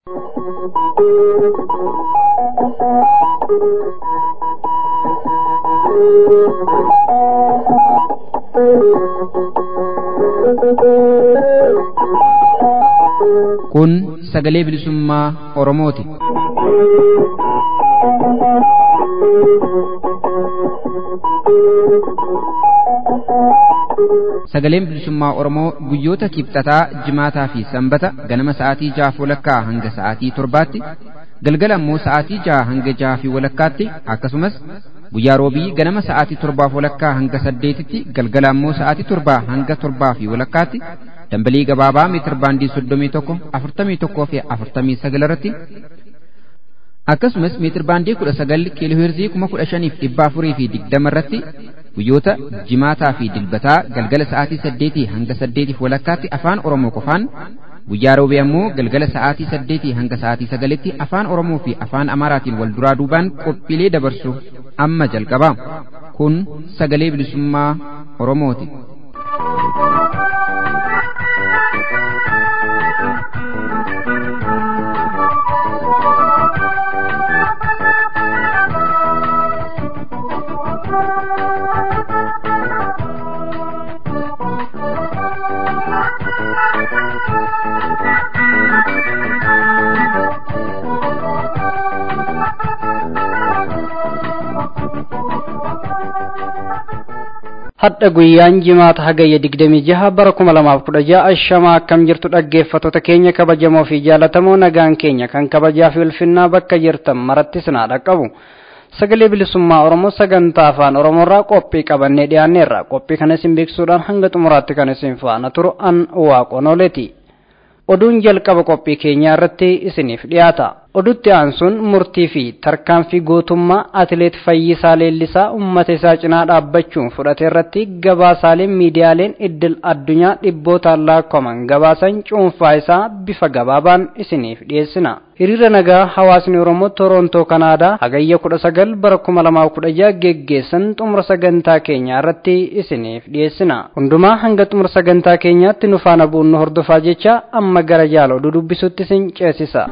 Kun sagalee bilisummaa Oromooti. Sagaleen bilisummaa Oromoo guyyoota kibxataa, jimaataa fi sanbata ganama sa'aatii jahaaf walakkaa hanga sa'aatii torbaatti, galgala immoo sa'aatii jaha hanga jaha fi walakkaatti akkasumas guyyaa roobii ganama sa'aatii torbaaf walakkaa hanga saddeetitti galgala immoo sa'aatii torbaa hanga torbaa fi walakkaatti dambalii gabaabaa meetir baandii soddomii tokko afurtamii tokkoo fi afurtamii sagal irratti akkasumas meetir baandii kudha sagal kiilooheerzii kuma kudha shaniif dhibba afurii fi digdama irratti guyyoota jimaataa fi dilbataa galgala sa'aatii saddeetii hanga saddeetiif walakkaatti afaan oromoo qofaan guyyaa roobii ammoo galgala sa'aatii saddeetii hanga sa'aatii sagalitti afaan oromoo fi afaan amaaraatiin wal duraa duubaan qophiilee dabarsu amma jalqaba kun sagalee bilisummaa oromooti. hadha guyyaan jimaata hagayya digdamii jaha bara kuma lamaaf kudha jaha ashamaa akkam jirtu dhaggeeffattoota keenya kabajamoo fi jaalatamoo nagaan keenya kan kabajaa fi ulfinnaa bakka jirtan maratti sinaa dhaqqabu sagalee bilisummaa oromoo sagantaa afaan oromoorraa qophii qabannee dhiyaanneerra qophii kana isin beeksisuudhaan hanga xumuraatti kan isin faana turu an waaqonoleeti oduun jalqaba qophii keenyaa irratti isiniif dhiyaata odutti aansuun murtii fi tarkaanfii gootummaa atileet Fayyisaa Leellisaa uummata isaa cinaa dhaabbachuun fudhate irratti gabaasaaleen miidiyaaleen iddil addunyaa dhibbootaan lakkaa'aman gabaasan cuunfaa isaa bifa gabaabaan isiniif dhiyeessina. Hiriira nagaa hawaasni Oromoo Toroontoo Kanaadaa hagayya kudha sagal bara kuma lamaaf kudha jaha geggeessan xumura sagantaa keenyaa irratti isiniif dhiyeessina. Hundumaa hanga xumura sagantaa keenyaatti nu faana bu'uun hordofaa jecha amma gara jaala oduu dubbisutti isin ceesisa.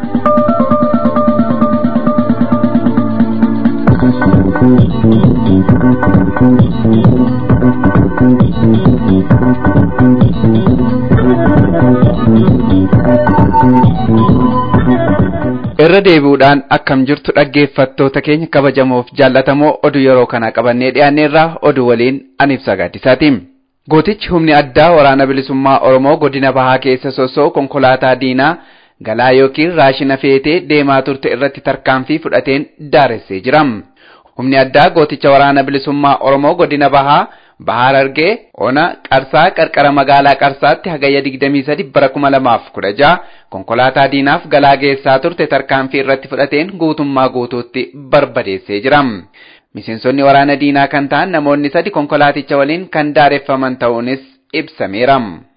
irra deebi'uudhaan akkam jirtu dhaggeeffattoota keenya kabajamoof jaallatamoo oduu yeroo kana qabannee dhiyaanneerraa oduu waliin an ibsa gaaddisaati. Gootichi humni addaa waraana bilisummaa Oromoo godina bahaa keessa sosoo konkolaataa diinaa galaa yookiin raashina feetee deemaa turte irratti tarkaanfii fudhateen daaressee jira. Humni addaa gooticha waraana bilisummaa Oromoo godina bahaa Bahaar Argee Ona Qarsaa qarqara magaalaa Qarsaatti hagayya 23 bara 2016 konkolaataa diinaaf galaa geessaa turte tarkaanfii irratti fudhateen guutummaa guutuutti barbadeessee jira. Miseensonni waraana diinaa kan ta'an namoonni sadi konkolaaticha waliin kan daareffaman ta'uunis ibsameera.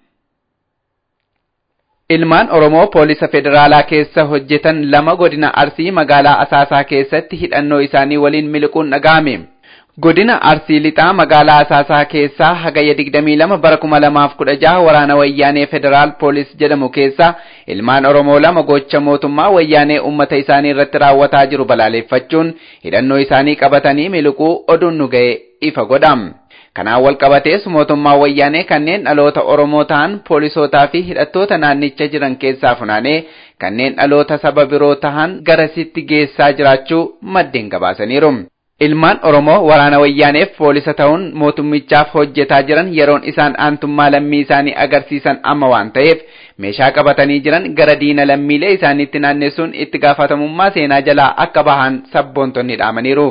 Ilmaan Oromoo poolisa federaalaa keessa hojjetan lama godina Arsii magaalaa Asaasaa keessatti hidhannoo isaanii waliin miliquun dhaga'ame. Godina Arsii lixaa magaalaa Asaasaa keessaa hagayya 22 bara 2016 waraana wayyaanee federaal poolis jedhamu keessa ilmaan Oromoo lama gocha mootummaa wayyaanee uummata isaanii irratti raawwataa jiru balaaleffachuun hidhannoo isaanii qabatanii miliquu oduun nu ga'e ifa godha. Kanaan wal qabatees mootummaa wayyaanee kanneen dhaloota Oromoo ta'an poolisootaa fi hidhattoota naannicha jiran keessaa funaanee kanneen dhaloota saba biroo ta'an garasitti geessaa jiraachuu maddeen gabaasaniiru. Ilmaan Oromoo waraana wayyaaneef poolisa ta'uun mootummichaaf hojjetaa jiran yeroon isaan aantummaa lammii isaanii agarsiisan amma waan ta'eef meeshaa qabatanii jiran gara diina lammiilee isaaniitti naannessuun itti gaafatamummaa seenaa jalaa akka bahan sabboontonni dhaamaniiru.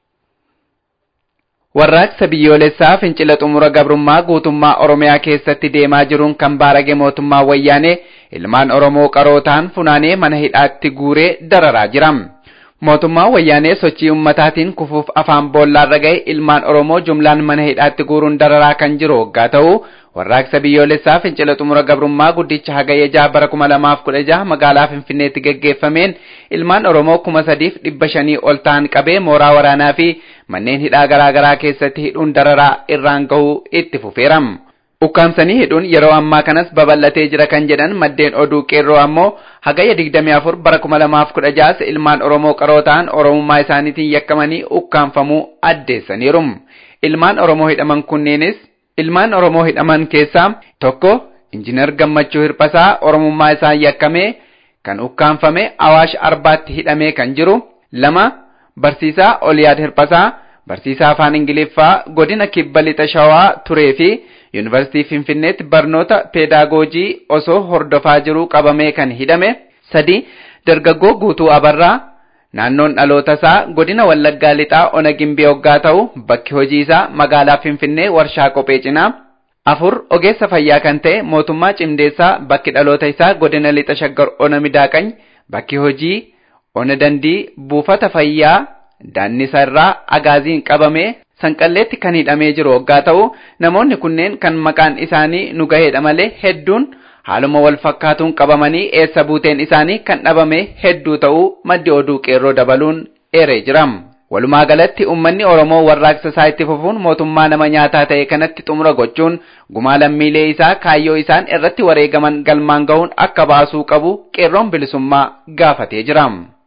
Warraaqsa biyyoolessaa fincila xumura gabrummaa guutummaa Oromiyaa keessatti deemaa jiruun kan baarage mootummaa wayyaanee ilmaan Oromoo qaroo ta'an funaanee mana hidhaatti guuree dararaa jira. Mootummaan wayyaanee sochii ummataatiin kufuuf afaan boollaarra ga'e ilmaan Oromoo jumlaan mana hidhaatti guuruun dararaa kan jiru waggaa ta'u warraaqsa biyyoolessaa fincila xumura gabrummaa guddicha hagayya jaha bara kuma lamaaf kudha jaha magaalaa Finfinneetti geggeeffameen ilmaan Oromoo kuma sadiif dhibba shanii ol ta'an qabee mooraa waraanaa fi manneen hidhaa garaa garaa keessatti hidhuun dararaa irraan gahuu itti fufeeram. ukkaamsanii hidhuun yeroo ammaa kanas babal'atee jira kan jedhan maddeen oduu qeerroo ammoo hagayya 24 bara 2016 ilmaan oromoo qaroo ta'an oromummaa isaaniitiin yakkamanii ukkaanfamuu addeessaniiru ilmaan oromoo hidhaman kunneenis ilmaan oromoo hidhaman keessaa tokko injiinar gammachuu hirphasaa oromummaa isaa yakkamee kan ukkaanfame awaash arbaatti hidhamee kan jiru lama barsiisaa oliyaad hirphasaa barsiisaa afaan ingiliffaa godina kibba lixa shawaa turee fi yuunivarsiitii finfinneetti barnoota peedaagoojii osoo hordofaa jiruu qabamee kan hidhame sadi dargaggoo guutuu abarraa naannoon dhaloota isaa godina wallaggaa lixaa ona gimbee hoggaa ta'u bakki hojii isaa magaalaa finfinnee warshaa kophee cinaa afur ogeessa fayyaa kan ta'e mootummaa cimdeessaa bakki dhaloota isaa godina lixa shaggar ona midaaqany bakki hojii ona dandii buufata fayyaa daannisa irraa agaaziin qabamee sanqalleetti kan hidhamee jiru hoggaa ta'u namoonni kunneen kan maqaan isaanii nu gaheedha malee hedduun haaluma wal fakkaatuun qabamanii eessa buuteen isaanii kan dhabame hedduu ta'uu maddi oduu qeerroo dabaluun eeree jira. Walumaa galatti uummanni Oromoo warraaqsa isaa itti fufuun mootummaa nama nyaataa ta'e kanatti xumura gochuun gumaa lammiilee isaa kaayyoo isaan irratti wareegaman galmaan gahuun akka baasuu qabu qeerroon bilisummaa gaafatee jira.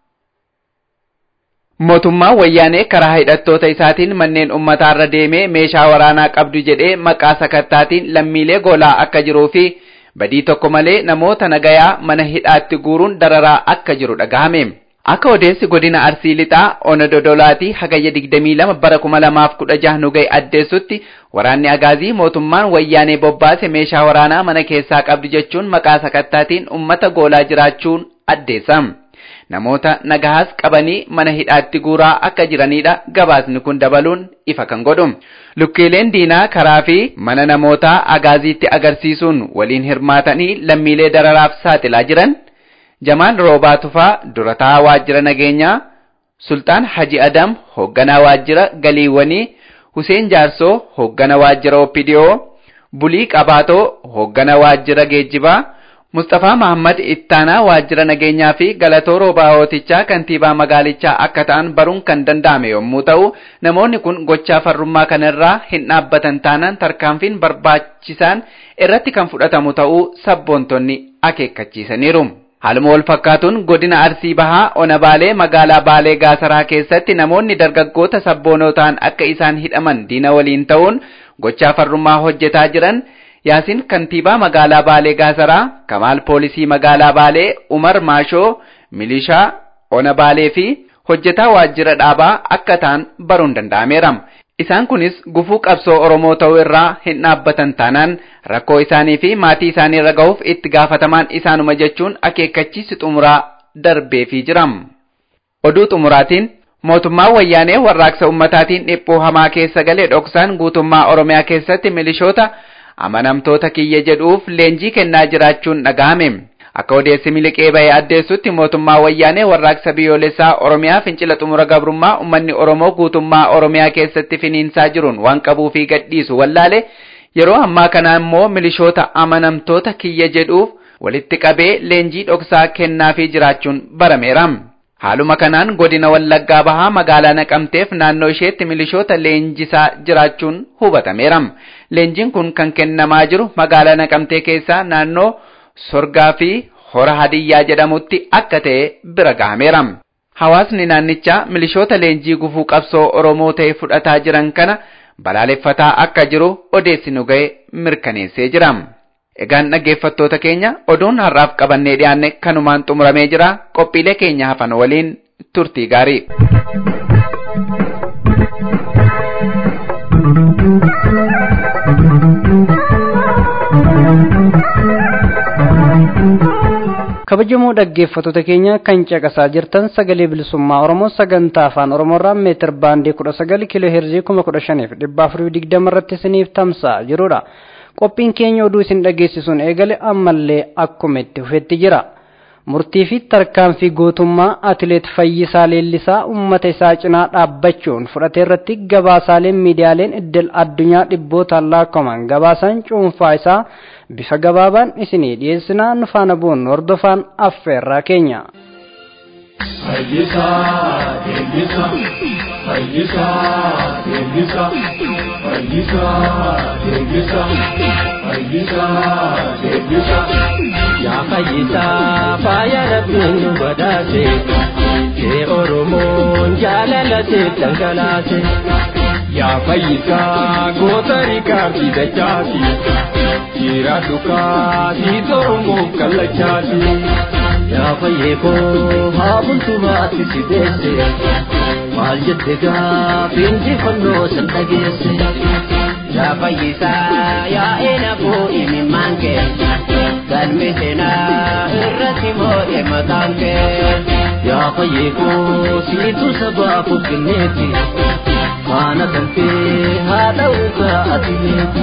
Mootummaan wayyaanee karaa hidhattoota isaatiin manneen ummataarra deemee meeshaa waraanaa qabdu jedhee maqaa sakattaatiin lammiilee goolaa akka jiruu fi badii tokko malee namoota nagayaa mana hidhaatti guuruun dararaa akka jiru dhagahame. Akka odeessi godina Arsii Lixaa Ona Dodolaatii hagayya 22 bara 2016 nu ga'e addeessutti waraanni agaazii mootummaan wayyaanee bobbaase meeshaa waraanaa mana keessaa qabdu jechuun maqaa sakattaatiin ummata goolaa jiraachuun addeessa. Namoota nagahaas qabanii mana hidhaatti guuraa akka jiranidha gabaasni kun dabaluun ifa kan godhu. Lukkeeleen diinaa karaa fi mana namootaa agaaziitti agarsiisuun waliin hirmaatanii lammiilee dararaaf saaxilaa jiran. Jamaan Roobaa Tufaa durataa waajjira nageenyaa, Sultaan Haji Adam hoogganaa waajjira galiiwwanii, Huseen Jaarsoo hoogganaa waajjira Oppidiyoo, Bulii Qabaatoo hoogganaa waajjira geejjibaa, Mustafaa Mahammad Ittaanaa waajjira nageenyaa fi Galatoo Roobaawotichaa kantiibaa magaalichaa akka ta'an baruun kan danda'ame yommuu ta'u, namoonni kun gochaa farrummaa kanarraa hin dhaabbatan taanaan tarkaanfiin barbaachisaan irratti kan fudhatamu ta'uu sabboontonni akeekkachiisaniiru. Haaluma wal fakkaatuun godina Arsii Bahaa Ona Baalee magaalaa Baalee Gaasaraa keessatti namoonni dargaggoota sabboonoo ta'an akka isaan hidhaman diina waliin ta'uun gochaa farrummaa hojjetaa jiran Yaasin kantiibaa magaalaa Baalee Gaasaraa, Kamaal poolisii magaalaa Baalee, Umar Maashoo, Milishaa Ona Baalee fi hojjetaa waajjira dhaabaa akka ta'an baruun danda'ameera. Isaan kunis gufuu qabsoo Oromoo ta'uu irraa hin dhaabbatan taanaan rakkoo isaanii fi maatii isaanii irra gahuuf itti gaafatamaan isaanuma jechuun akeekkachiisi xumuraa darbeefii jira. Oduu xumuraatiin mootummaan wayyaanee warraaqsa ummataatiin dhiphuu hamaa keessa galee dhoksaan guutummaa Oromiyaa keessatti milishoota amanamtoota kiyya jedhuuf leenjii kennaa jiraachuun dhaga'ame. Akka odeessi miliqee bahee addeessutti mootummaa wayyaanee warraaqsa biyyoolessaa Oromiyaa fincila xumura gabrummaa uummanni Oromoo guutummaa Oromiyaa keessatti finiinsaa jiruun waan qabuu fi gadhiisu wallaale yeroo ammaa kana immoo milishoota amanamtoota kiyya jedhuuf walitti qabee leenjii dhoksaa kennaafii jiraachuun barameera. Haaluma kanaan godina Wallaggaa Bahaa magaalaa Naqamteef naannoo isheetti milishoota leenjisaa jiraachuun hubatameera. Leenjiin kun kan kennamaa jiru magaalaa Naqamtee keessaa naannoo Sorgaa fi Hora Hadiyyaa jedhamutti akka ta'e bira gahameera. Hawaasni naannichaa milishoota leenjii gufuu qabsoo Oromoo ta'e fudhataa jiran kana balaaleffataa akka jiru odeessi nu ga'e mirkaneessee jira. Egaan dhaggeeffattoota keenya oduun har'aaf qabannee dhiyaanne kanumaan xumuramee jira qophiilee keenya hafan waliin turtii gaarii. kabajamoo dhaggeeffattoota keenya kan caqasaa jirtan sagalee bilisummaa oromoo sagantaa afaan oromoorraa meetir baandii kudha sagal kiiloo heerzii kuma kudha shaniif dhibba afurii digdama irratti isiniif tamsa'a jirudha. qophiin keenya oduu isin dhageessisuun eegale ammallee akkuma itti fufetti jira. Murtii fi tarkaanfii gootummaa atileet Fayyisaa Leellisaa uummata isaa cinaa dhaabbachuun fudhate irratti gabaasaaleen miidiyaaleen iddil addunyaa dhibbootaan lakkaa'aman gabaasan cuunfaa isaa bifa gabaabaan isinii dhiyeessinaa nu faana bu'uun hordofaan affeerraa keenya. Fayyisa deebisa Fayyisa deebisa Fayyisa deebisa Fayyisa deebisa Yaa fayyisaa faaya rabbiin nu badhaase kee Oromoon jaalala seef dhangalaase. Yaa fayyisaa goota rikaardi dachaati Jira dhukaati Oromoof kallachaati Yaa fayyee koo haa bultumaatti si deesse maal jette gaafiin jifannoo san dhageesse. Yaa fayyisaa yaa eena koo imimmaan kee galmi seenaa irratti moo'e maqaan kee. Yaa fayyee koo siitu sabaaf kenneeti faana kan kee haa ta'uukaa ati beeku.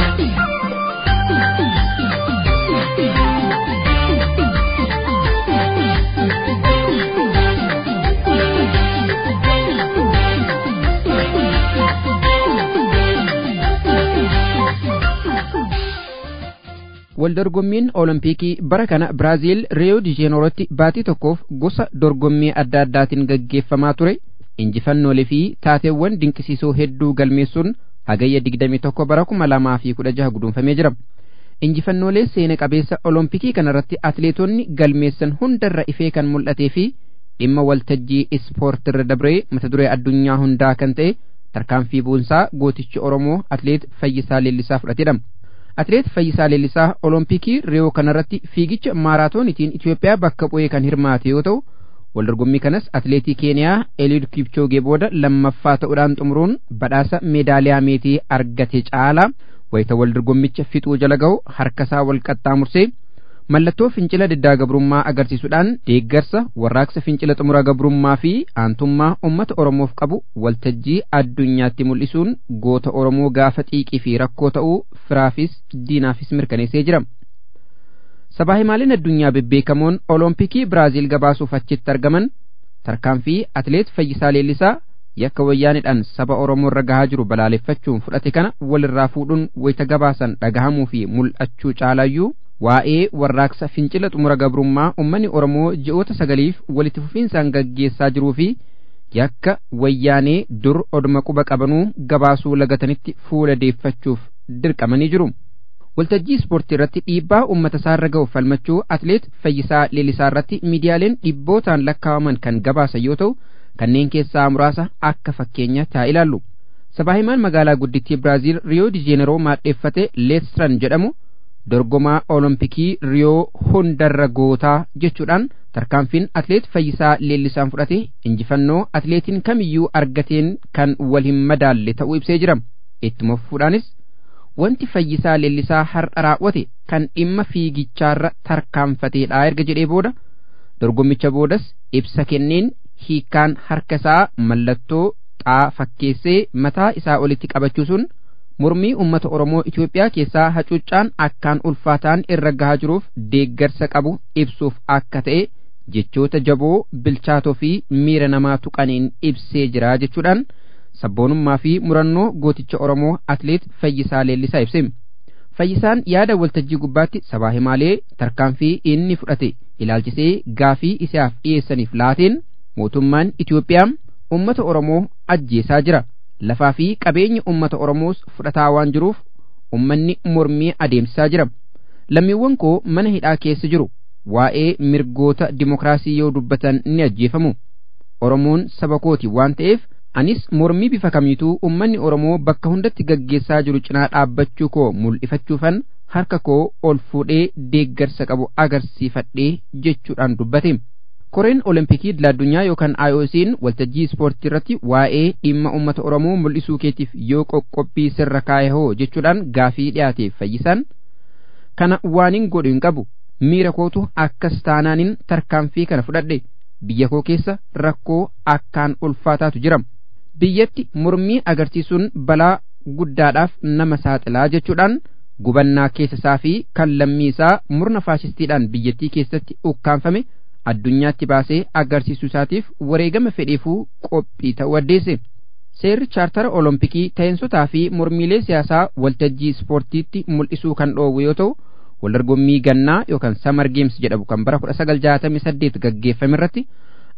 waldorgommiin olompikii bara kana biraaziil riyoo dijeenoorotti baatii tokkoof gosa dorgommii adda addaatiin gaggeeffamaa ture injifannoolee fi taateewwan dinqisiisoo hedduu galmeessuun hagayya 21 bara 2016 guduunfamee jira injifannoolee seena qabeessa olompikii kanarratti atleetonni galmeessan hundarra ifee kan mul'atee fi dhimma waltajjii ispoortirra dabree mata duree addunyaa hundaa kan ta'e tarkaanfii buunsaa gootichi oromoo atleet fayyisaa leellisaa fudhatedha. Atleet Fayyisaa Leellisaa Olompikii Riyoo kanarratti fiigicha maaraatoonitiin Itoophiyaa bakka bu'ee kan hirmaate yoo ta'u, waldorgommii kanas atleetii Keeniyaa Eliud Kipchoogee booda lammaffaa ta'uudhaan xumuruun badhaasa meedaaliyaa meetii argate caala wayita waldorgommicha fixuu jala ga'u harkasaa wal qaxxaamursee mallattoo fincila diddaa gabrummaa agarsiisuudhaan deeggarsa warraaqsa fincila xumura gabrummaa fi aantummaa ummata oromoof qabu waltajjii addunyaatti mul'isuun goota oromoo gaafa xiiqii fi rakkoo ta'uu firaafis diinaafis mirkaneessee jira. Sabaahimaaleen addunyaa bebbeekamoon olompikii Biraaziil gabaasuuf achitti argaman tarkaanfii atleet Fayyisaa Leellisaa yakka wayyaanidhaan saba Oromoo irra gahaa jiru balaaleffachuun fudhate kana walirraa fuudhuun wayita gabaasan dhagahamuu fi mul'achuu caalayyuu waa'ee warraaqsa fincila xumura gabrummaa ummanni Oromoo ji'oota sagaliif walitti fufiinsaan gaggeessaa jiruu fi yakka wayyaanee dur oduma quba qabanuu gabaasuu lagatanitti fuula deeffachuuf dirqamanii jiru. Waltajjii ispoortii irratti dhiibbaa uummata isaarra ga'u falmachuu atleet Fayyisaa Leellisaa irratti miidiyaaleen dhibbootaan lakkaawaman kan gabaasan yoo ta'u kanneen keessaa muraasa akka fakkeenya taa ilaallu. Sabaahimaan magaalaa guddittii Biraaziil Riyoo Dijeeneroo maadheeffate Leetstran jedhamu dorgomaa olompikii riyoo hundarra gootaa jechuudhaan tarkaanfiin atleet fayyisaa leellisaan fudhate injifannoo atleetiin kamiyyuu argateen kan wal hin madaalle ta'uu ibsee jira ittuma fufuudhaanis wanti fayyisaa leellisaa har'a raawwate kan dhimma fiigichaarra tarkaanfateedha erga jedhee booda dorgommicha boodas ibsa kenneen hiikkaan harkasaa mallattoo xaa fakkeessee mataa isaa olitti qabachuu sun mormii ummata Oromoo Itoophiyaa keessaa hacuuccaan akkaan ulfaataan irra gahaa jiruuf deeggarsa qabu ibsuuf akka ta'e jechoota jaboo bilchaatoo fi miira namaa tuqaniin ibsee jira jechuudhaan sabboonummaa fi murannoo gooticha Oromoo atleet Fayyisaa Leellisaa ibse. Fayyisaan yaada waltajjii gubbaatti sabaa himaalee tarkaanfii inni fudhate ilaalchisee gaafii isaaf dhiyeessaniif laateen mootummaan Itoophiyaa ummata Oromoo ajjeesaa jira. lafaa fi qabeenya ummata Oromoos fudhataa waan jiruuf ummanni mormii adeemsisaa jira. Lammiiwwan koo mana hidhaa keessa jiru waa'ee mirgoota dimokiraasii yoo dubbatan ni ajjeefamu. Oromoon saba kooti waan ta'eef anis mormii bifa kamiituu ummanni Oromoo bakka hundatti gaggeessaa jiru cinaa dhaabbachuu koo mul'ifachuufan harka koo ol fuudhee deeggarsa qabu agarsiifadhee jechuudhaan dubbate. koreen olompikii idil addunyaa yookaan IOC'n waltajjii ispoortii irratti waa'ee dhimma uummata Oromoo mul'isuu keetiif yoo qoqqobbii sirra kaa'e hoo jechuudhaan gaafii dhiyaateef fayyisaan kana waanin godhu hin qabu miira kootu akkas taanaanin tarkaanfii kana fudhadhe biyya koo keessa rakkoo akkaan ulfaataatu jira biyyatti mormii agarsiisuun balaa guddaadhaaf nama saaxilaa jechuudhaan gubannaa keessa isaa fi kan lammii isaa murna faashistiidhaan biyyattii keessatti ukkaanfame addunyaatti baasee agarsiisuu isaatiif wareegama fedheefuu qophii ta'uu addeesse. Seerri chaartara olompikii ta'insotaa fi mormiilee siyaasaa waltajjii ispoortiitti mul'isuu kan dhoowwu yoo ta'u waldorgommii gannaa yookaan samar geems jedhamu kan bara 1968 gaggeeffame irratti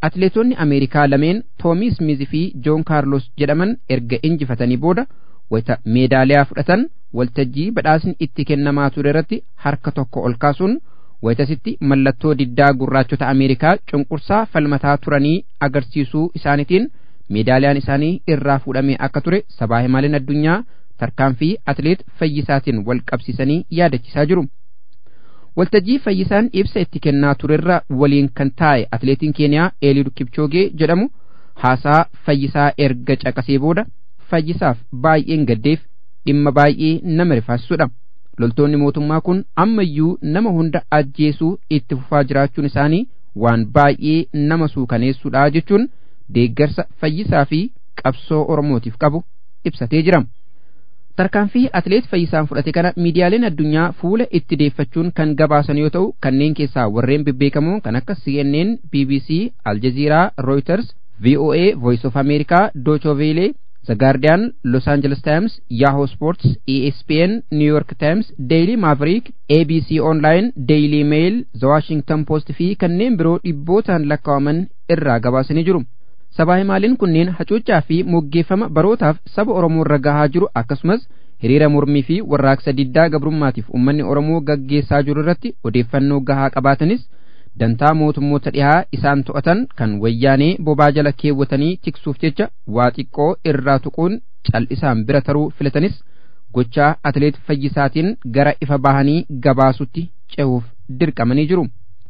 Atileetonni Ameerikaa lameen Toomi Smith fi Joon Kaarlos jedhaman erga injifatanii booda wayita meedaaliyaa fudhatan waltajjii badhaasni itti kennamaa ture irratti harka tokko ol kaasuun wayitasitti mallattoo diddaa gurraachota Ameerikaa cunqursaa falmataa turanii agarsiisuu isaaniitiin meedaaliyaan isaanii irraa fuudhamee akka ture sabaa himaaleen addunyaa tarkaanfii atileet fayyisaatiin wal qabsiisanii yaadachisaa jiru. Waltajjii fayyisaan ibsa itti kennaa turerra waliin kan taa'e atileetiin Keeniyaa Eliud Kipchoogee jedhamu haasaa fayyisaa erga caqasee booda fayyisaaf baay'een gaddeef dhimma baay'ee nama rifaasisudha. Loltoonni mootummaa kun ammayyuu nama hunda ajjeesuu itti fufaa jiraachuun isaanii waan baay'ee nama suukaneessudha jechuun deeggarsa fayyisaa fi qabsoo Oromootiif qabu ibsatee jira. Tarkaanfii atileet fayyisaan fudhate kana miidiyaaleen addunyaa fuula itti deeffachuun kan gabaasan yoo ta'u kanneen keessaa warreen bebbeekamoo kan akka CNN, BBC, Aljazeeraa, Reuters, VOA, Voice of America, Deutsche Welle, The Guardian, Los Angeles Times, Yahoo Sports, ESPN, New York Times, Daily Maverick, ABC Online, Daily Mail, The Washington Post fi kanneen biroo dhibbootaan lakkaa'aman irraa gabaasanii jiru. Sabaa himaaleen kunneen hacuuccaa fi moggeeffama barootaaf saba Oromoo irra gahaa jiru akkasumas hiriira mormii fi warraaqsa diddaa gabrummaatiif uummanni Oromoo gaggeessaa jiru irratti odeeffannoo gahaa qabaatanis dantaa mootummoota dhihaa isaan to'atan kan wayyaanee bobaa jala keewwatanii tiksuuf jecha waa xiqqoo irraa tuquun cal'isaan bira taruu filatanis gochaa atileet fayyisaatiin gara ifa bahanii gabaasutti cehuuf dirqamanii jiru.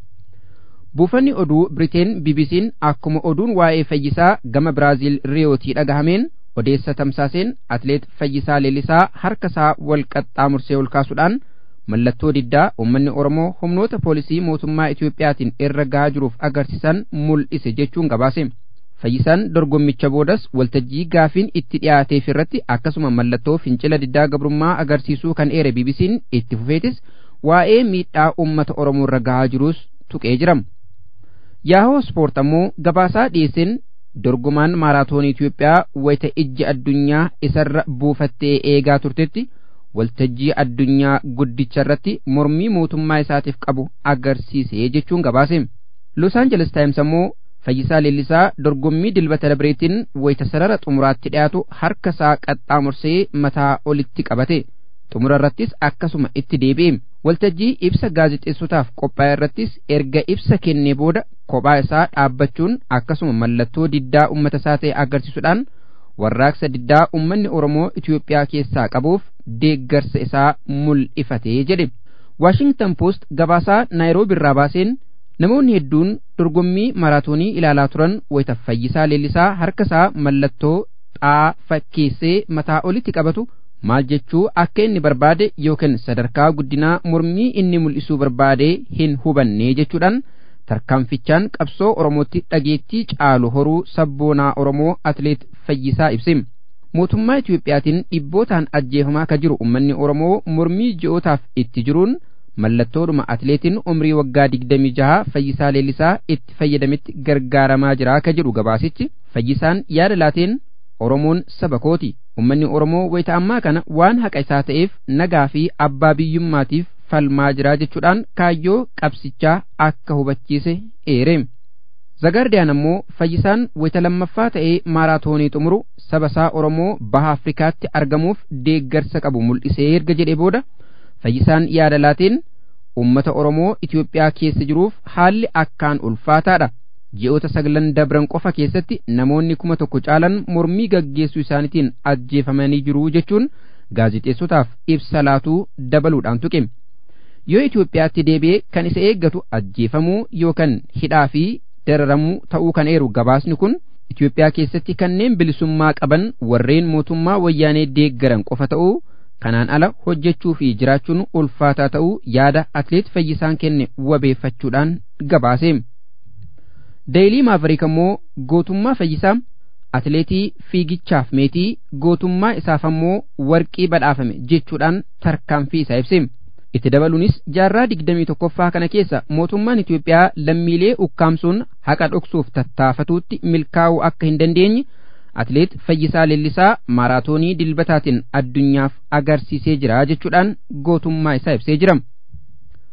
Buufanni oduu Biriteen BBC'n akkuma oduun waa'ee fayyisaa gama Biraaziil Riyootii dhagahameen odeessa tamsaaseen atileet fayyisaa leellisaa harka isaa wal qaxxaamursee ol kaasuudhaan mallattoo diddaa uummanni Oromoo humnoota poolisii mootummaa Itiyoophiyaatiin irra gahaa jiruuf agarsiisan mul'ise jechuun gabaase. Fayyisaan dorgommicha boodas waltajjii gaafiin itti dhiyaateef irratti akkasuma mallattoo fincila diddaa gabrummaa agarsiisuu kan eere BBC'n itti fufeetis waa'ee miidhaa uummata Oromoo irra gahaa jirus tuqee jira. Yaahoo Spoort ammoo gabaasaa dhiyeesseen dorgomaan maaraatoonii Itiyoophiyaa wayita ijji addunyaa isarra buufattee eegaa turtetti waltajjii addunyaa guddicha irratti mormii mootummaa isaatiif qabu agarsiise jechuun gabaase. Los Angeles Times ammoo Fayyisaa Leellisaa dorgommii dilbata dabreetiin wayita sarara xumuraatti dhiyaatu harka isaa qaxxaamursee mataa olitti qabate. Xumura irrattis akkasuma itti deebi'e. Waltajjii ibsa gaazexeessotaaf qophaa'e irrattis erga ibsa kennee booda kophaa isaa dhaabbachuun akkasuma mallattoo diddaa uummata isaa ta'e agarsiisuudhaan warraaqsa diddaa uummanni Oromoo Itiyoophiyaa keessaa qabuuf deeggarsa isaa mul'ifatee jedhe. Waashingtan Post gabaasaa Naayiroobi irraa baaseen namoonni hedduun dorgommii maraatoonii ilaalaa turan wayita fayyisaa leellisaa harka isaa mallattoo xaa fakkeessee mataa olitti qabatu maal jechuu akka inni barbaade yookiin sadarkaa guddinaa mormii inni mul'isuu barbaade hin hubanne jechuudhaan tarkaanfichaan qabsoo Oromootti dhageettii caalu horuu sabboonaa Oromoo atileet Fayyisaa ibse. Mootummaa Itiyoophiyaatiin dhibbootaan ajjeefamaa ka jiru uummanni Oromoo mormii ji'ootaaf itti jiruun mallattoodhuma atileetiin umrii waggaa digdamii jaha Fayyisaa Leellisaa itti fayyadametti gargaaramaa jira ka jedhu gabaasichi. Fayyisaan yaada laateen Oromoon saba kooti. Uummanni Oromoo wayita ammaa kana waan haqa isaa ta'eef nagaa fi abbaa biyyummaatiif falmaa jira jechuudhaan kaayyoo qabsichaa akka hubachiise eere. Zagaardiyaan ammoo fayyisaan wayita lammaffaa ta'ee maaraatoonii xumuru saba isaa Oromoo baha Afrikaatti argamuuf deeggarsa qabu mul'isee erga jedhee booda fayyisaan yaada laateen uummata Oromoo Itiyoophiyaa keessa jiruuf haalli akkaan ulfaataadha. ji'oota saglan dabran qofa keessatti namoonni kuma tokko caalan mormii gaggeessuu isaaniitiin ajjeefamanii jiru jechuun gaazexeessotaaf ibsa laatuu dabaluudhaan tuqe. Yoo Itoophiyaatti deebi'ee kan isa eeggatu ajjeefamuu yookaan hidhaa fi dararamuu ta'uu kan eeru gabaasni kun Itoophiyaa keessatti kanneen bilisummaa qaban warreen mootummaa wayyaanee deeggaran qofa ta'uu kanaan ala hojjechuu fi jiraachuun ulfaataa ta'uu yaada atileet fayyisaan kenne wabeeffachuudhaan gabaase. Deeyilii Maaverik ammoo gootummaa fayyisaa atileetii fiigichaaf meetii gootummaa isaaf ammoo warqii badhaafame jechuudhaan tarkaanfii isaa ibse. Itti dabaluunis jaarraa digdamii tokkoffaa kana keessa mootummaan Itiyoophiyaa lammiilee ukkaamsuun haqa dhoksuuf tattaafatuutti milkaa'uu akka hin dandeenye atileet Fayyisaa Leellisaa maaraatoonii dilbataatiin addunyaaf agarsiisee jira jechuudhaan gootummaa isaa ibsee jira.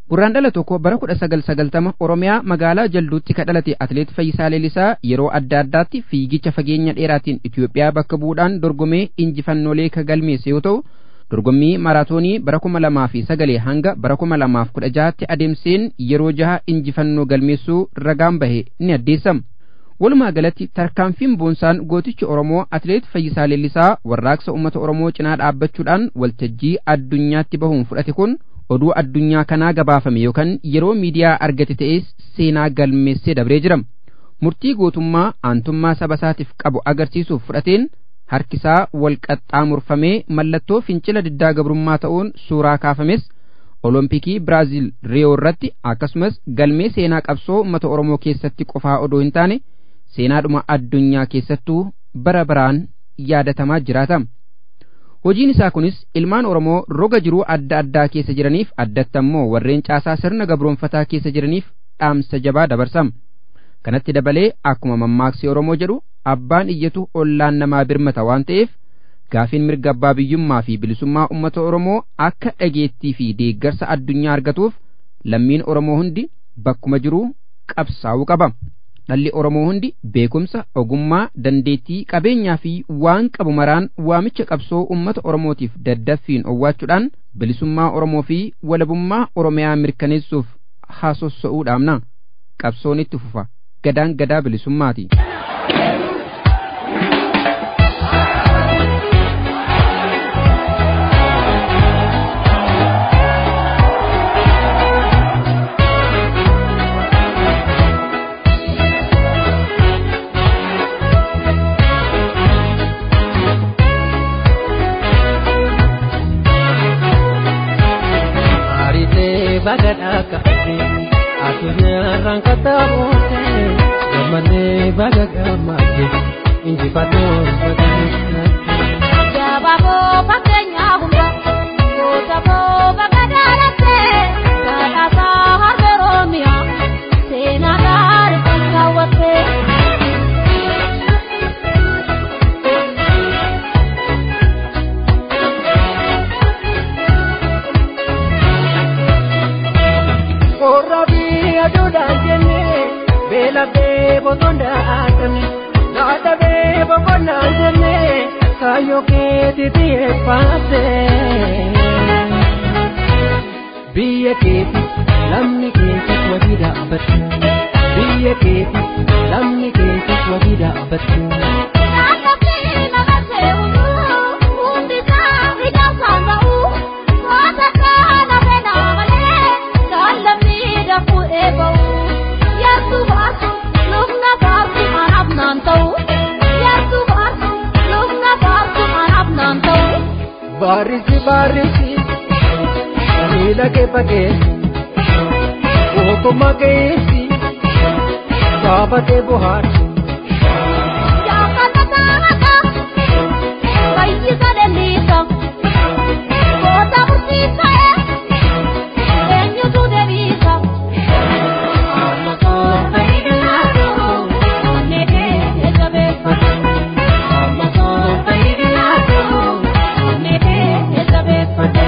Gurraandhala tokko bara kudha sagal sagaltama Oromiyaa magaalaa Jalduutti ka dhalate Atileet Fayyisaa Leellisaa yeroo adda addaatti fiigicha fageenya dheeraatiin Itoophiyaa bakka bu'uudhaan dorgomee injifannoolee ka galmeesse yoo ta'u dorgommii maraatoonii bara kuma lamaa fi sagalee hanga bara kuma lamaaf kudha jahaatti adeemseen yeroo jaha injifannoo galmeessuu ragaan bahe ni addeessama. Walumaa galatti tarkaanfiin boonsaan gootichi Oromoo Atileet Fayyisaa Leellisaa warraaqsa uummata Oromoo cinaa dhaabbachuudhaan waltajjii addunyaatti bahuun fudhate kun oduu addunyaa kanaa gabaafame yookaan yeroo miidiyaa argate ta'es seenaa galmeessee dabree jira. Murtii gootummaa aantummaa saba isaatiif qabu agarsiisuuf fudhateen harkisaa wal qaxxaamurfamee mallattoo fincila diddaa gabrummaa ta'uun suuraa kaafames olompikii biraaziil riyoo irratti akkasumas galmee seenaa qabsoo uummata oromoo keessatti qofaa odoo hin taane seenaadhuma addunyaa keessattuu bara baraan yaadatamaa jiraata. Hojiin isaa kunis ilmaan Oromoo roga jiruu adda addaa keessa jiraniif addatti ammoo warreen caasaa sirna gabroonfataa keessa jiraniif dhaamsa jabaa dabarsama. Kanatti dabalee akkuma mammaaksi Oromoo jedhu abbaan iyyatu ollaan namaa birmata waan ta'eef gaafiin mirga abbaa biyyummaa fi bilisummaa uummata Oromoo akka dhageettii fi deeggarsa addunyaa argatuuf lammiin Oromoo hundi bakkuma jiruu qabsaa'uu qaba. Dhalli Oromoo hundi beekumsa, ogummaa, dandeettii, qabeenyaa fi waan qabu maraan waamicha qabsoo uummata Oromootiif daddaffiin owwaachuudhaan bilisummaa Oromoo fi walabummaa Oromiyaa mirkaneessuuf haasossa'uu dhaamna. Qabsoon itti fufa. Gadaan gadaa bilisummaati. bagadhaa kaa'e addunyarraan kattaaboote gammadee baga gammadde injifatoon baga Jabaaboo fakkeenyaa hunda gootaboo bakka daalattee kadhaasaa harka Oromiyaa seenaa gaarii kan kaawwattee. Korrabii aduudhaan jennee beelabee boqonnaa aatame dhaadhabee boqonnaa jennee kaayyoo keetii xiyyeeffatte. Biyya keeti lamni keetis wabii dhaabbatu. Biyya keeti lamni keetis wabii dhaabbatu. Naannootti naqasee hunduu hundi isaa ijaasaan ta'uu goota kana fedhaa malee daallamni dafuu eeba'u. Yaartuu baartu lubna baartu anaaf naan ta'u. Yaartuu baartu lubna baartu anaaf naan ta'u. Baarisi baarisi miila kee fageessi ogummaa keessa saba kee bohaarsi. Jaakata taa'ata fayyisa leelliisa. Goota murtiisa eenyutu deebiisa. Amma koo fayyadinaatu onnee kee jabeeffatu. Amma koo fayyadinaatu onnee kee jabeeffatu.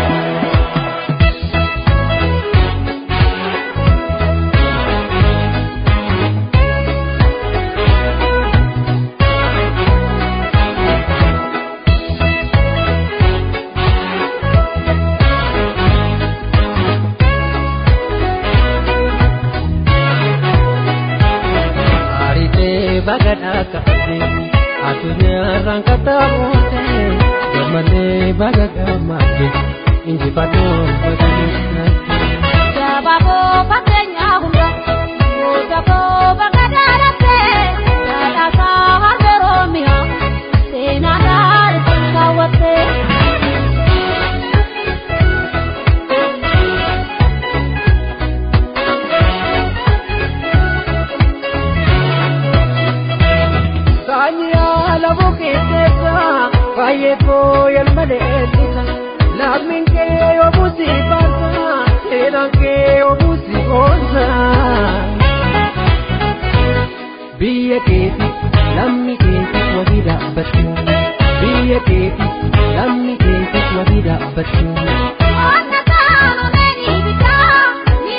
Aritee bagadhaa kaa'e addunyarraan kattaaboote gammadee baga gammadde injifatoon baga Jabaaboo fakkeenyaa hunda gootaboo bakka daalattee kadhaasaa harka Oromiyaa seenaa gaarii kan kaawwattee. Saanyii haala bukeesseessa baay'ee fooyyal malee eebbisa laafni kee obuusi baasa seeraan kee obuusi oolcha. Biyya keeti lammi keetis wabii dhaabbatu. Biyya keeti lammi keetis wabii dhaabbatu. Onna kaanu meenii bitaa ni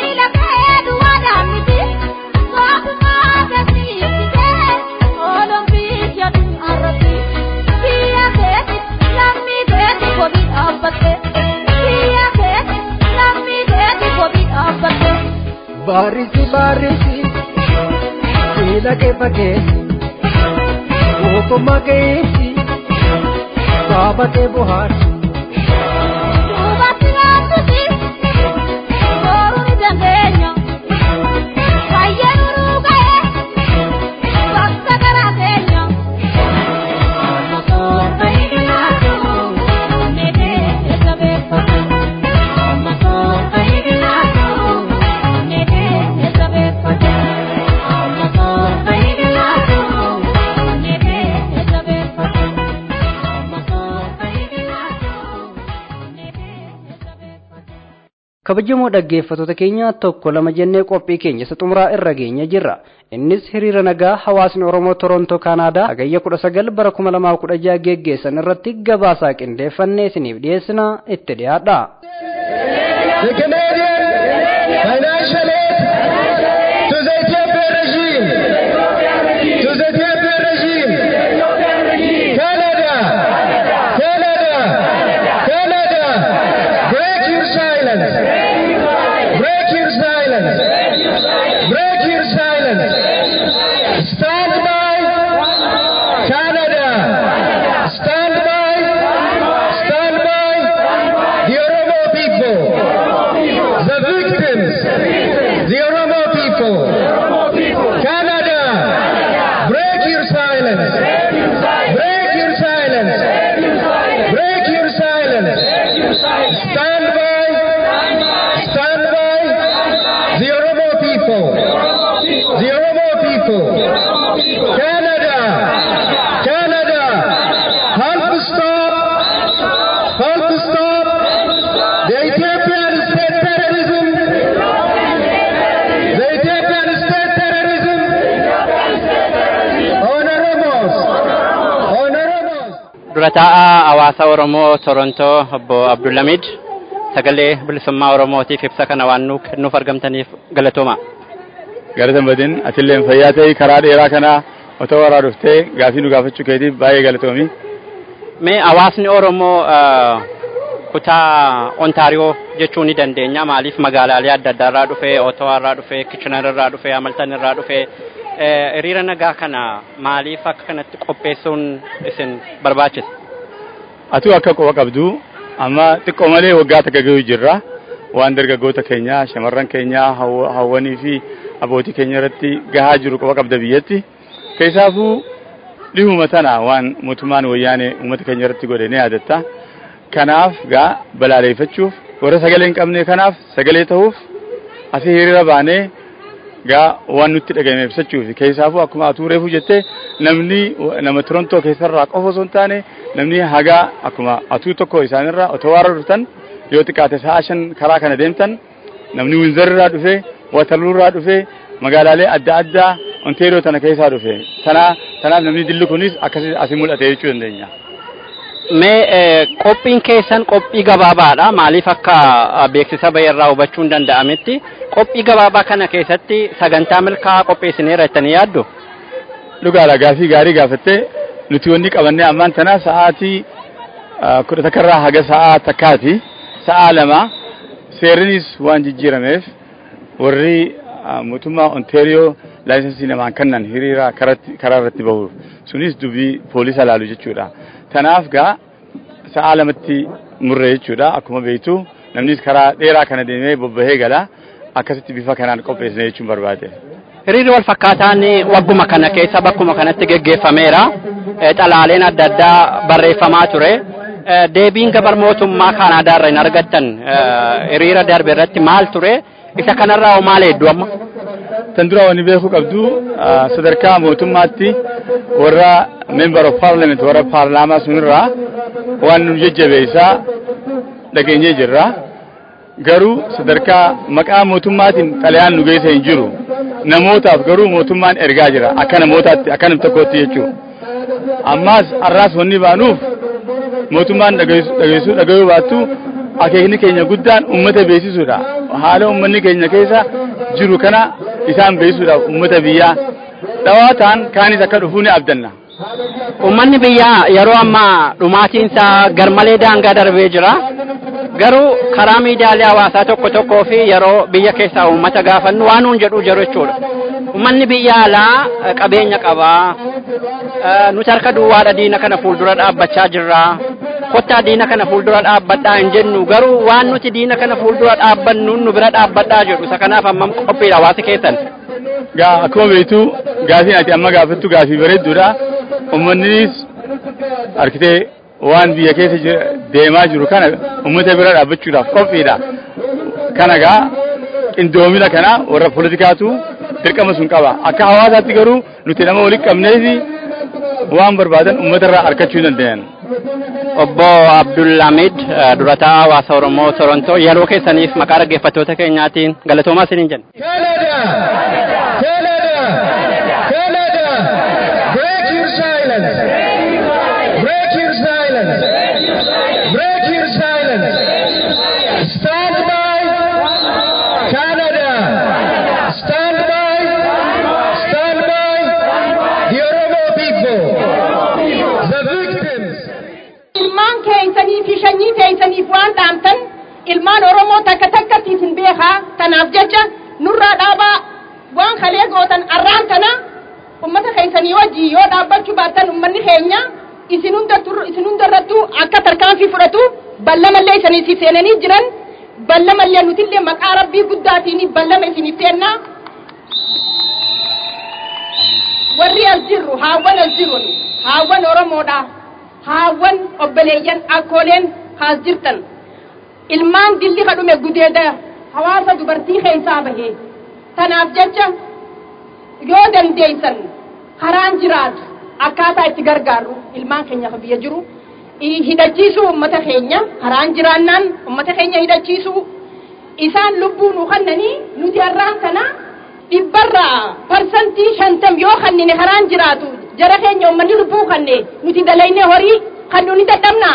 Barrisi barrisi Sila ke pake Oko makeisi Baba ke buhar Duubatti gaaffuti booruu ni dandeenya. Baay'ee nuruu ga'e bakka garaa keenya. Amma soorta hiilaatu neetee eessa beeffata. Amma soorta hiilaatu neetee eessa beeffata. Amma soorta hiilaatu neetee eessa beeffata. Amma soorta hiilaatu neetee eessa beeffata. kabajamoo dhaggeeffattoota keenya tokko lama jennee qophii keenya isa xumuraa irra geenya jirra innis hiriira nagaa hawaasni oromoo torontoo kaanaadaa hagayya kudha sagal bara kuma lamaa kudha jaha geggeessan irratti gabaasaa qindeeffannee isiniif dhiyeessina itti dhiyaadha The Canadian financial aid to the Ethiopian regime. To the Ethiopian regime. Canada. Canada. Canada. Break your silence. Break your silence. Break your silence. Stand by Canada. Stand by. Stand by the Oromo people. The victims, the Oromo people. Canada, break your silence. Break your silence. Break your silence. Stand by, stand by the Oromo people. The Oromo people. Canada, Canada, help stop, help stop the Ethiopian state terrorism. The Ethiopian state terrorism. On Oromos. On Oromos. dura taa'aa hawaasa oromoo torontoo obbo abdullamid sagalee bilisummaa oromootiif ibsa kana waan nu kennuuf argamtaniif galatooma galatan badin atilleen fayyaa ta'e karaa dheeraa kana otoo waraa dhuftee gaafii nu gaafachuu keetiif baay'ee galatoomi. mee hawaasni oromoo ah, kutaa ontaariyoo jechuu ni dandeenya maaliif magaalaalee adda addaa irraa dhufee otowa irraa dhufee kichinar irraa dhufee amaltan irraa dhufee eh, hiriira nagaa kana maaliif akka kanatti qopheessuun isin barbaachise Atuu akka quba qabdu amma xiqqoo malee waggaa takka gahuu jirra. Waan dargaggoota keenyaa, shamarran keenyaa, hawwa- hawwanii fi abbootii keenya irratti gahaa jiru quba qabda biyyatti. Keessaafuu dhihuma tana waan mootummaan wayyaanee uummata keenya irratti godhe ni yaadatta. Kanaaf gaa balaaleeffachuuf warra sagalee hin qabne kanaaf sagalee ta'uuf asii hiriira baanee gaa waan nutti dhagahame ibsachuuf keessaafuu akkuma atuu reefu jettee namni nama Torontoo keessarraa qofa osoo hin taane namni hagaa akkuma atuu tokko isaanirraa otoo warra dhuftan yoo xiqqaate sa'a shan karaa kana deemtan namni Winzarraa dhufee Waterloorraa dhufee magaalaalee adda addaa Ontario tana keessaa dhufe tana tanaaf namni dilli kunis akkasii asii mul'ate jechuu dandeenya. Mee eh, qophiin keessan qophii gabaabaadha. Maaliif akka ah, beeksisa bahirraa hubachuun danda'ametti qophii gabaabaa kana keessatti sagantaa milkaa'aa qopheessineera jettanii yaaddu? Dhugaadha gaafii gaarii gaafattee nuti wanni qabannee ammaan tana sa'aatii ah, kudha takkarraa haga sa'aa takkaati. Sa'aa lama seerrinis waan jijjiirameef warri ah, mootummaa Ontario laayisensii namaan kennan hiriira karatti- karaa irratti bahu sunis dubbii poolisa laalu jechuudha. Tanaaf gaa sa'aa lamatti murre jechuudha akkuma beektu namnis karaa dheeraa kana deemee bobbahee gala akkasitti bifa kanaan qopheessine jechuun barbaade. Hiriirri wal fakkaataan wagguma kana keessa bakkuma kanatti geggeeffameera. Eh, Xalaaleen adda addaa barreeffamaa ture. Eh, Deebiin gabar mootummaa Kaanaadaa irraa hin argattan eh, hiriira darbe irratti maal ture? Isa kanarraa hoo maal hedduu amma? Tan dura wanni beekuu qabdu ah, sadarkaa mootummaatti warra member of parliament warra paarlaamaa sunirraa waan nu jajjabeessaa dhageenyee jirra. Garuu sadarkaa maqaa mootummaatiin xalayaan nu geessa hin jiru. Namootaaf garuu mootummaan ergaa jira akka namootaatti akka nam tokkootti jechuudha. Ammaas har'aas wanni baanuuf mootummaan dhageessuu dhagayuu baattu akeekni keenya guddaan uummata beeksisuudha. Haala uummanni keenya keessa jiru kana isaan beeksisuudhaaf uummata biyyaa dhawaataan kaanis akka dhufuu ni abdanna. Uummanni biyyaa yeroo ammaa dhumaatiinsa garmalee daangaa darbee jira. garuu karaa miidiyaalee hawaasaa tokko tokkoo fi yeroo biyya keessaa uummata gaafannu waan nuun jedhu jiru jechuudha. Uummanni biyya alaa eh, qabeenya qabaa. Eh, Nuti harka duwwaadha diina kana fuuldura dhaabbachaa jirra. Kottaa diina kana fuuldura dhaabbadhaa hin jennu garuu waan nuti diina kana fuuldura dhaabbannu nu bira dhaabbadhaa jedhu isa kanaaf hammam qophiidha hawaasi keessan. Gaa akkuma beektu gaafii ati amma gaafattu gaafii bareedduudha. Uummannis harkitee waan biyya keessa jira- deemaa jiru kana uummata bira dhaabbachuudhaaf qophiidha. Kana gaa qindoomina kana warra poolitikaatu dirqama sun qaba. Akka hawaasaatti garuu nuti nama walitti qabneefi waan barbaadan uummata irraa argachuu danda'an. Obbo Abdulhamid eh, durataa hawaasa Oromoo Torontoo yeroo keessaniif maqaa dhaggeeffattoota keenyaatiin galatoomaa isiniin jenna. Canada! Canada! Canada! Break your silence! Break your silence! Break your silence! Stand by Canada! Stand by! Stand by the Oromo people! The victims! ilmaan keeysanii fi shanyii keeysaniif waan dhaamtan ilmaan oromoo takka takkatiif hin beekaa tanaaf jecha nurraa dhaabaa waan kalee gootan arraan kana ummata keeysanii wajjii yoo dhaabbachuu baattan ummanni keenya isin hundattu- isin hundarrattuu akka tarkaanfii fudhatu ballamallee isanii seenanii jiran ballamallee nutillee maqaa rabbii guddaatiin ballama isiniif seennaa warri as jirru haawwan as jirun haawwan oromoodha haawwan obboleeyyan akkooleen kaas jirtan ilmaan dilli kadhume gudeeda hawaasa dubartii keessaa bahe tanaaf jecha yoo dandeeysan karaan jiraatu akkaataa itti gargaarru ilmaan keenya ka biyya jiru i- hidhachiisuu ummata keenya karaan jiraannaan ummata keenya hidhachiisuu isaan lubbuu nu kannanii nuti har'aan kana dhibbarraa parsantii shantam yoo kannine karaan jiraatu jara keenya ummanni lubbuu kanne nuti dalaynee horii kannu ni dadhabnaa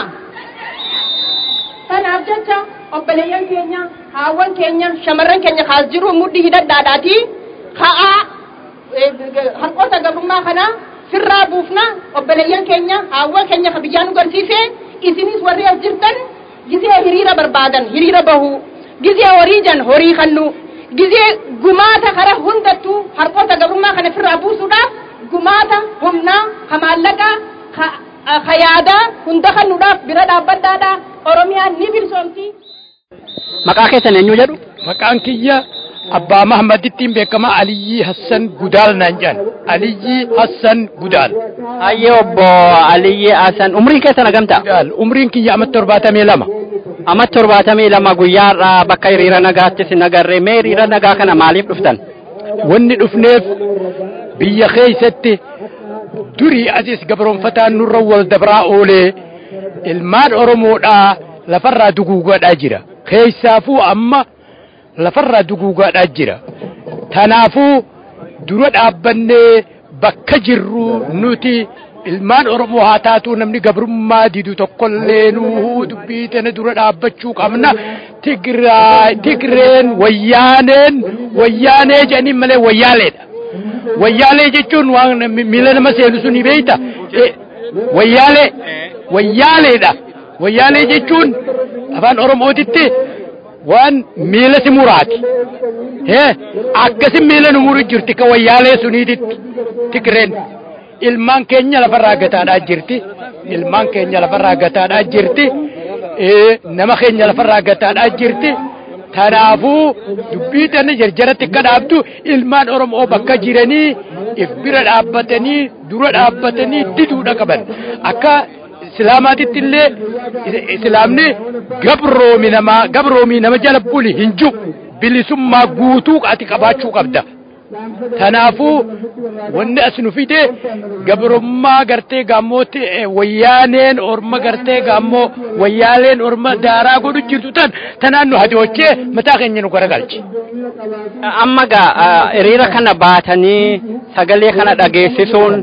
Kanaaf jecha obboleeyyan keenya, haawwan keenya, shamarran keenya kaas jiru mudhii hidhadhaadhaati. Ka'aa eh, harkoota gabrummaa kana firraa buufna obboleeyyan keenya, haawwan keenya ka biyyaan nu garsiise isinis warri as jirtan gizee hiriira barbaadan hiriira bahu gizee horii jan horii kannu gizee gumaata kara hundattuu harkoota gabrummaa kana firraa buusuudhaaf gumaata humnaa ka maallaqaa ka ka yaadaa hunda kannuudhaaf bira dhaabbadhaadha oromiyaan ni bilisoomti. Maqaa keessan eenyu jedhu? Maqaan kiyya Abbaa Mahamadittiin beekama Aliyyi Hassan Gudaal naan jedhan. Aliyyi Hassan Gudaal. Hayyee obbo Aliyyi Hassan umriin keessan hagamta? Gudaal. Umriin kiyya amma torbaatamii lama. Amma torbaatamii lama guyyaarraa bakka hiriira nagaattis hin agarree mee hiriira nagaa kana maaliif dhuftan? Wanni dhufneef biyya keessatti durii asis gabroonfataan nurra wal dabraa oolee ilmaan Oromoodhaa lafarraa duguugaadhaa jira. Keessaafuu amma lafarraa duguugaadhaa jira. Tanaafuu dura dhaabbannee bakka jirru nuti ilmaan Oromoo haa taatu namni gabrummaa didu tokkollee nuu dubbii tana dura dhaabbachuu qabna. Tigraay, Tigreen, Wayyaaneen, Wayyaanee jedhanii malee Wayyaaleedha. Wayyaalee jechuun waan miila nama seenu suni beeyta. Wayyaalee, Wayyaaleedha. Wayyaalee jechuun afaan Oromootitti waan miila si muraati. Hee akkasin miila nu muru jirti ka wayyaalee suniititti Tigreen. Ilmaan keenya lafarraa gataadhaa jirti. Ilmaan keenya lafarraa gataadhaa jirti. Nama keenya lafarraa gataadhaa jirti. Kanaafuu dubbii tana jarjaratti akka dhaabdu ilmaan Oromoo bakka jiranii if bira dhaabbatanii dura dhaabbatanii diduudha qaban. Akka Islaamaatitti illee Islaamni gabroomi namaa gabroomii nama jala buli hin jiru bilisummaa guutuu ati qabaachuu qabda. Kanaafuu wanni as nu fide gabrummaa gartee gaammooti wayyaaneen orma gartee gaammoo wayyaaleen orma daaraa godhu jirtu tan tanaan nu hadoochee mataa keenya nu garagalche. Amma gaa hiriira kana baatanii sagalee kana dhageessisuun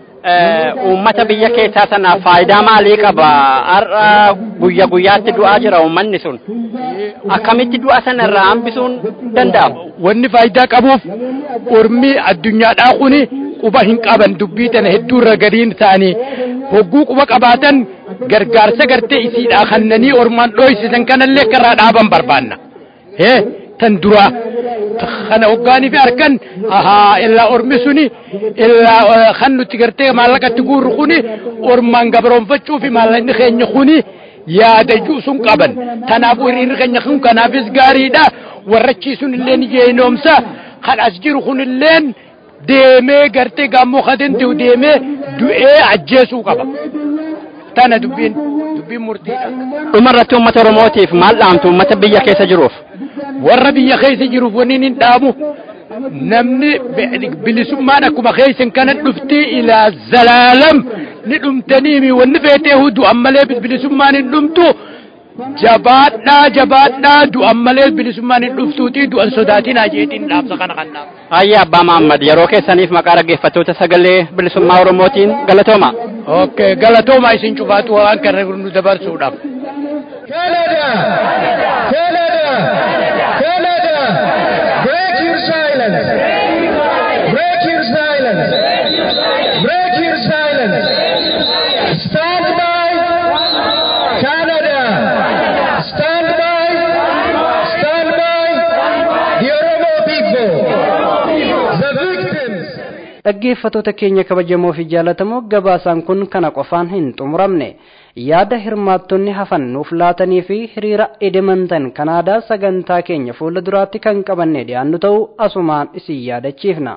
uummata biyya keessaa sanaaf faayidaa maalii qaba? Har'a guyya guyyaatti du'aa jira uummanni sun. Akkamitti du'a sana irraa hambisuun danda'ama? Wanni faayidaa qabuuf ormi addunyaadhaa kuni quba hin qaban dubbii tana hedduu irra gadiin ta'anii hogguu quba qabaatan gargaarsa gartee isiidhaa kannanii ormaan dhoysisan kanallee karraa dhaaban barbaanna hee tan duraa kana hoggaanii fi harkan ahaa illaa ormi suni illaa kan nuti gartee maallaqatti guurru kuni ormaan gabroonfachuu fi maallaqni keenya kuni yaadachuu sun qaban tanaafuu hiriirri keenya kun kanaafis gaariidha warrachiisuun illee ni jeenomsa kan as jiru kun illeen deemee gartee gaammoo kadentiu deemee du'ee ajjeesuu qaba tana dubbiin dubbiin murtiidha. dhumarratti uummata oromootiif maal dhaamtu uummata biyya keessa jiruuf warra biyya keessa jiruuf wanni hin dhaamu namni bilisummaan akkuma keessan kana dhufti ilaa zalaalam ni dhumtaniimi wanni feetee du'an malee bilisummaan hin dhumtu jabaadhaa jabaadhaa du'an malee bilisummaan hin dhuftuuti du'an sodaatinaa jeetiin dhaamsa kana kan dhaamu. Ayya Abbaa Mahammad yeroo keessaniif maqaa dhaggeeffattoota sagalee bilisummaa Oromootiin galatooma. Okay, galatooma isin cufaatu waan kana nu dabarsuudhaaf. Canada! Canada! Canada! Break your silence! Break your silence! Break your silence! Stand by! Canada! Stand by! Stand by! The Oromo people! The victims! dhaggeeffatoota keenya kabajamoo fi jaalatamoo gabaasaan kun kana qofaan hin xumuramne yaada hirmaattonni hafan nuuf laatanii fi hiriira edemantan kanaadaa sagantaa keenya fuula duraatti kan qabanne dhiyaannu ta'uu asumaan isin yaadachiifna.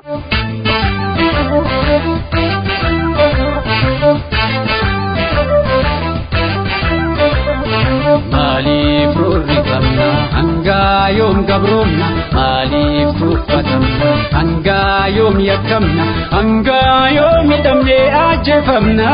Maaliif roorri qabna hangaa yoom gabroomna maaliif tuffatamna hangaa yoom yakkamna hangaa yoom hidhamnee ajjeefamna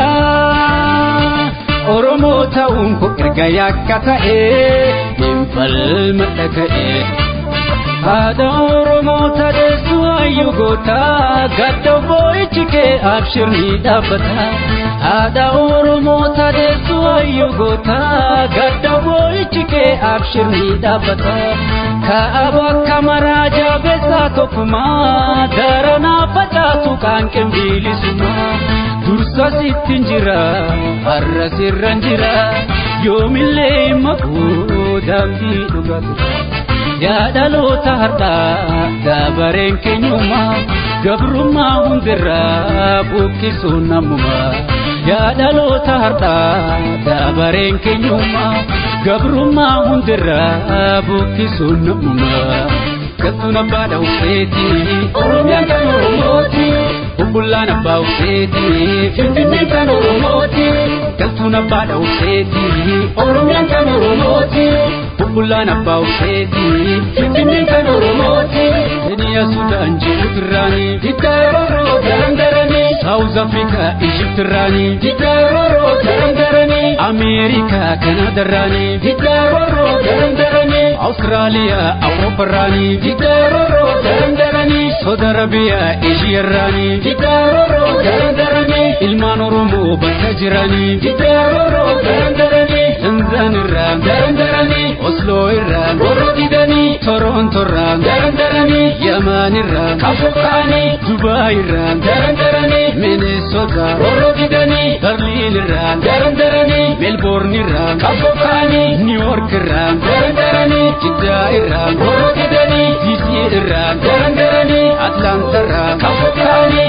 Oromoo ta'uun ko erga yakka ta'ee hin falma dhaga'ee haadha Oromoo tadeessu hayyuu goota gadda boo'ichi kee abshirni dhaabbata haadha Oromoo tadeessu hayyuu goota gadda boo'ichi kee abshirni dhaabbata kaaba akka maraa jabeessaa tokkumaa daranaa facaasu qaanqeen biilisumaa dursa sittin jira har'a sirran jira yoomillee makuu daandii dhugaatu yaadaloota har'aa dabareen keenyummaa gabrummaa hundirraa buqqisuun namummaa yaadaloota har'aa dabareen keenyummaa gabrummaa hundirraa buqqisuun namummaa galtuun abbaa dhawuseeti oromiyaan kan oromooti bubbullaan abbaa useeti finfinneen kan oromooti galtuun abbaa dhawuseeti oromiyaan kan oromooti bubbullaan abbaa useeti finfinneen kan oromooti Kenya Sudaan Jibuutirraanii Dikkaaroroo darandaranii Saawuz Afrikaa Ijiptirraanii Dikkaaroroo darandaranii Ameerikaa Kanaadarraanii Dikkaaroroo darandaranii Awustiraaliyaa Awuroopparraanii Dikkaaroroo darandaranii Saudi Arabiyaa Eeshiyarraanii Dikkaaroroo darandaranii Ilmaan Oromoo bakka jiranii Dikkaaroroo darandaranii Tanzaanirraa darandaranii Osloo irraa goroo didanii Torontorraa darandaranii Yamanirraa kafokaanii Dubaayirraa darandaranii Minnesota goroo didanii Berliinirraa darandaranii Melbourneirraa kafokaanii Niiworkirraa darandaranii Jiddaa irraa goroo didanii DC irraa darandaranii Atlaantarraa kafokaanii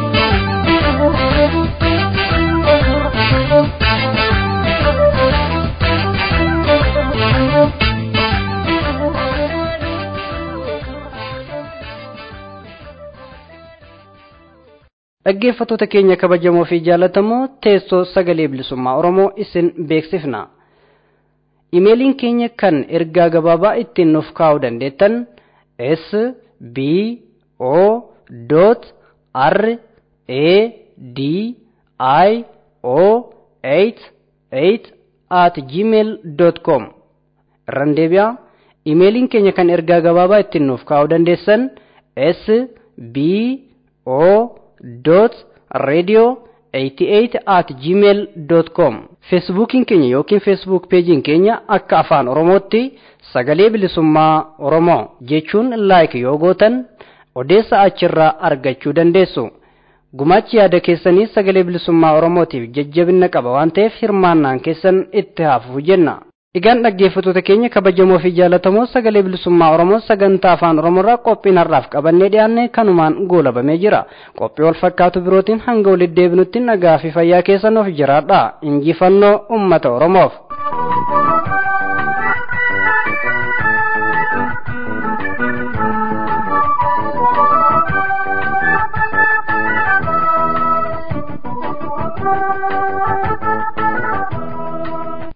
dhaggeeffatoota keenya kabajamoo fi jaallatamoo teessoo sagalee bilisummaa oromoo isin beeksifna imeeliin keenya kan ergaa gabaabaa ittiin nuuf kaa'uu dandeettan s b o r a d i o 88 at gmail com irraan deebi'aa imeeliin keenya kan ergaa gabaabaa ittiin nuuf kaa'uu dandeessan s b o dot radio 88 at gmail dot com feesbuukiin keenya yookiin feesbuuk peejiin keenya akka afaan oromootti sagalee bilisummaa oromoo jechuun laayik yoo gootan odeessa achirraa argachuu dandeessu gumaachi yaada keessanii sagalee bilisummaa oromootiif jajjabina qaba waan ta'eef hirmaannaan keessan itti haafuuf jenna Egaan dhaggeeffattoota keenya kabajamoo fi jaallatamoo sagalee bilisummaa Oromoo sagantaa afaan Oromoorraa qophiin har'aaf qabannee dhiyaanne kanumaan goolabamee jira. Qophii wal fakkaatu birootiin hanga walitti deebinutti nagaa fi fayyaa keessan of jiraadha. Injifannoo uummata Oromoof.